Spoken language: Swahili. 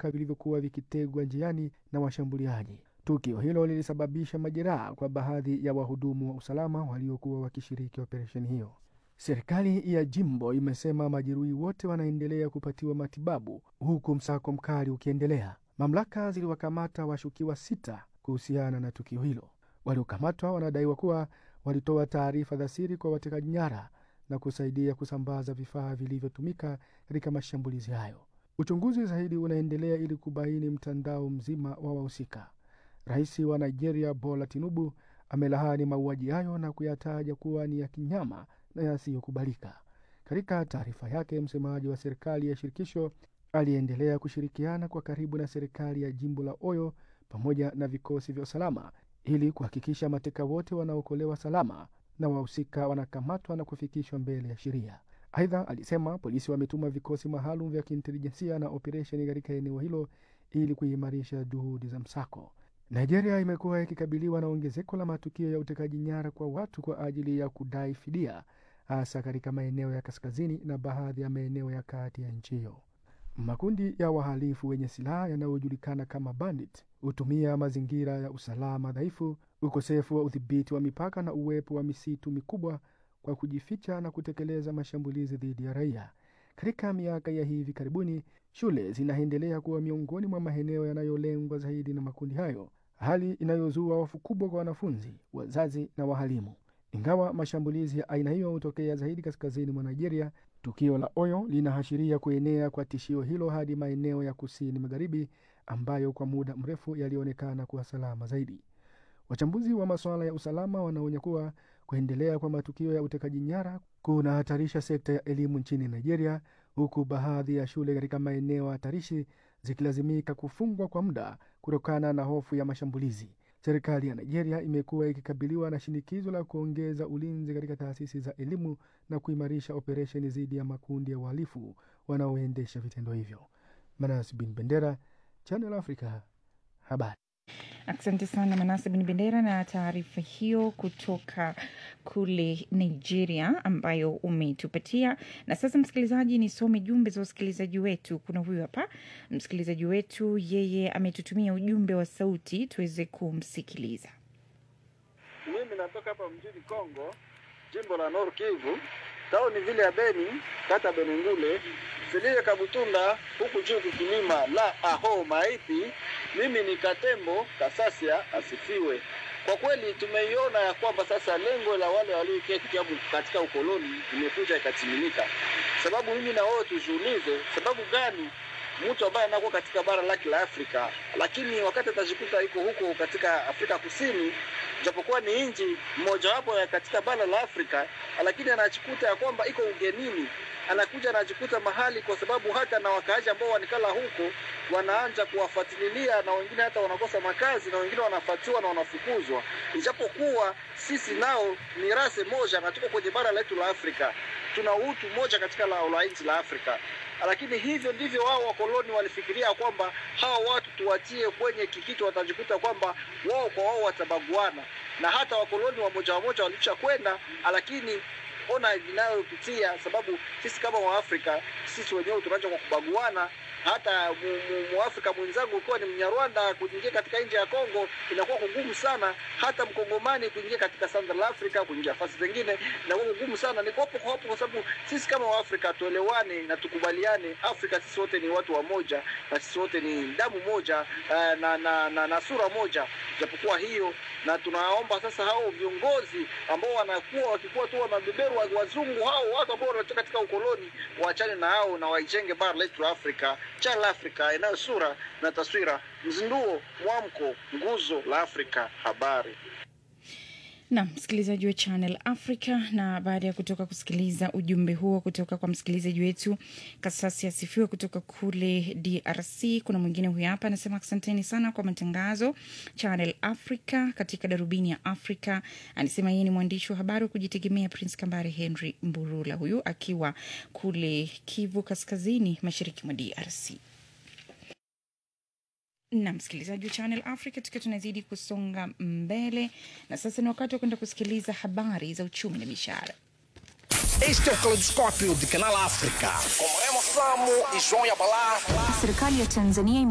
vibaka vilivyokuwa vikitegwa njiani na washambuliaji. Tukio hilo lilisababisha majeraha kwa baadhi ya wahudumu wa usalama waliokuwa wakishiriki operesheni hiyo. Serikali ya jimbo imesema majeruhi wote wanaendelea kupatiwa matibabu huku msako mkali ukiendelea. Mamlaka ziliwakamata washukiwa sita kuhusiana na tukio hilo. Waliokamatwa wanadaiwa kuwa walitoa taarifa za siri kwa watekaji nyara na kusaidia kusambaza vifaa vilivyotumika katika mashambulizi hayo. Uchunguzi zaidi unaendelea ili kubaini mtandao mzima wa wahusika. Rais wa Nigeria Bola Tinubu amelaani mauaji hayo na kuyataja kuwa ni ya kinyama na yasiyokubalika. Katika taarifa yake, msemaji wa serikali ya shirikisho aliendelea kushirikiana kwa karibu na serikali ya jimbo la Oyo pamoja na vikosi vya usalama ili kuhakikisha mateka wote wanaokolewa salama na wahusika wanakamatwa na kufikishwa mbele ya sheria. Aidha, alisema polisi wametuma vikosi maalum vya kiintelijensia na operesheni katika eneo hilo ili kuimarisha juhudi za msako. Nigeria imekuwa ikikabiliwa na ongezeko la matukio ya utekaji nyara kwa watu kwa ajili ya kudai fidia, hasa katika maeneo ya kaskazini na baadhi ya maeneo ya kati ya nchi hiyo. Makundi ya wahalifu wenye silaha yanayojulikana kama bandit hutumia mazingira ya usalama dhaifu, ukosefu wa udhibiti wa mipaka na uwepo wa misitu mikubwa kwa kujificha na kutekeleza mashambulizi dhidi ya raia. Katika miaka ya hivi karibuni, shule zinaendelea kuwa miongoni mwa maeneo yanayolengwa zaidi na makundi hayo, hali inayozua hofu kubwa kwa wanafunzi, wazazi na wahalimu. Ingawa mashambulizi ya aina hiyo hutokea zaidi kaskazini mwa Nigeria, tukio la Oyo linaashiria kuenea kwa tishio hilo hadi maeneo ya kusini magharibi ambayo kwa muda mrefu yalionekana kuwa salama zaidi. Wachambuzi wa masuala ya usalama wanaonya kuwa kuendelea kwa matukio ya utekaji nyara kunahatarisha sekta ya elimu nchini Nigeria, huku baadhi ya shule katika maeneo hatarishi zikilazimika kufungwa kwa muda kutokana na hofu ya mashambulizi. Serikali ya Nigeria imekuwa ikikabiliwa na shinikizo la kuongeza ulinzi katika taasisi za elimu na kuimarisha operesheni dhidi ya makundi ya uhalifu wanaoendesha vitendo hivyo. Manas bin Bendera, Channel Africa, habari. Asante sana Manase Bin Bendera na taarifa hiyo kutoka kule Nigeria ambayo umetupatia. Na sasa, msikilizaji, nisome jumbe za wasikilizaji wetu. Kuna huyu hapa msikilizaji wetu, yeye ametutumia ujumbe wa sauti tuweze kumsikiliza. Mimi natoka hapa mjini Kongo, jimbo la Nord Kivu, tauni vile ya Beni, kata Benengule, Filie Kabutunda, huku juu kukilima la aho maiti. Mimi ni Katembo Kasasia, asifiwe. Kwa kweli tumeiona ya kwamba sasa lengo la wale walioketi katika ukoloni imekuja ikatimilika. Sababu mimi na wewe tujiulize, sababu gani mtu ambaye anakuwa katika bara lake la Afrika, lakini wakati atajikuta iko huko katika Afrika Kusini, japokuwa ni nchi mmojawapo ya katika bara la Afrika, lakini anajikuta ya kwamba iko ugenini, anakuja anajikuta mahali, kwa sababu hata na wakaaji ambao wanikala huko wanaanza kuwafuatilia, na wengine hata wanakosa makazi, na wengine wanafuatiwa na wanafukuzwa, ijapokuwa sisi nao ni rase moja na tuko kwenye bara letu la Afrika, tuna utu moja katika la, la nchi la Afrika lakini hivyo ndivyo wao wakoloni walifikiria kwamba hawa watu tuwatie kwenye kikitu, watajikuta kwamba wao kwa wao watabaguana, na hata wakoloni wamoja wamoja walisha kwenda, lakini ona vinayopitia, sababu sisi kama Waafrika sisi wenyewe tunaanza kwa kubaguana. Hata muafrika mwenzangu ukiwa ni Mnyarwanda kuingia katika nchi ya Kongo inakuwa kugumu sana, hata mkongomani kuingia katika Central Africa, kuingia nafasi zingine inakuwa kugumu sana. Ni hapo kwa hapo, kwa sababu sisi kama Waafrika tuelewane na tukubaliane. Afrika sisi wote ni watu wa moja, na sisi wote ni damu moja uh, na, na, na, na sura moja, japokuwa hiyo, na tunaomba sasa hao viongozi ambao wanakuwa wakikuwa tu wanabeberu wazungu, hao watu ambao wanatoka katika ukoloni waachane na hao na waijenge bara letu la Afrika Channel Africa inayo sura na taswira, mzinduo, mwamko, nguzo la Afrika, habari na msikilizaji wa Channel Africa. Na baada ya kutoka kusikiliza ujumbe huo kutoka kwa msikilizaji wetu Kasasi Asifiwe kutoka kule DRC, kuna mwingine huyu hapa anasema asanteni sana kwa matangazo Channel Africa katika darubini ya Africa. Anasema yeye ni mwandishi wa habari wa kujitegemea Prince Kambare Henry Mburula, huyu akiwa kule Kivu Kaskazini, mashariki mwa DRC na msikilizaji wa Channel Africa, tukiwa tunazidi kusonga mbele, na sasa ni wakati wa kwenda kusikiliza habari za uchumi na biashara. Este é o Caleidoscópio de Canal África, com Remo Samo e João Yabalá. Serikali ya Tanzania